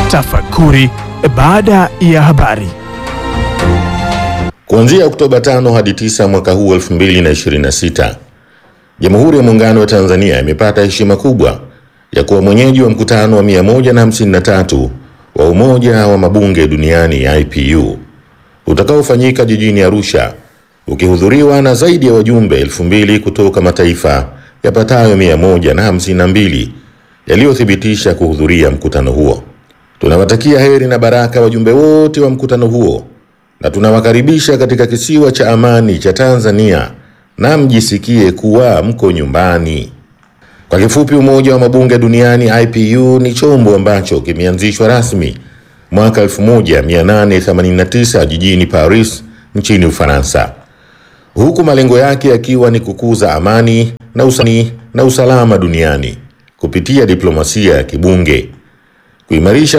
Tafakuri baada ya habari. Kuanzia Oktoba 5 hadi 9 mwaka huu 2026, Jamhuri ya Muungano wa Tanzania imepata heshima kubwa ya kuwa mwenyeji wa mkutano wa 153 wa Umoja wa Mabunge Duniani IPU utakaofanyika jijini Arusha ukihudhuriwa na zaidi ya wajumbe elfu mbili kutoka mataifa yapatayo 152 yaliyothibitisha kuhudhuria mkutano huo. Tunawatakia heri na baraka wajumbe wote wa mkutano huo na tunawakaribisha katika kisiwa cha amani cha Tanzania na mjisikie kuwa mko nyumbani. Kwa kifupi, Umoja wa Mabunge Duniani IPU ni chombo ambacho kimeanzishwa rasmi mwaka 1889 jijini Paris nchini Ufaransa, huku malengo yake yakiwa ni kukuza amani na, usani, na usalama duniani kupitia diplomasia ya kibunge, kuimarisha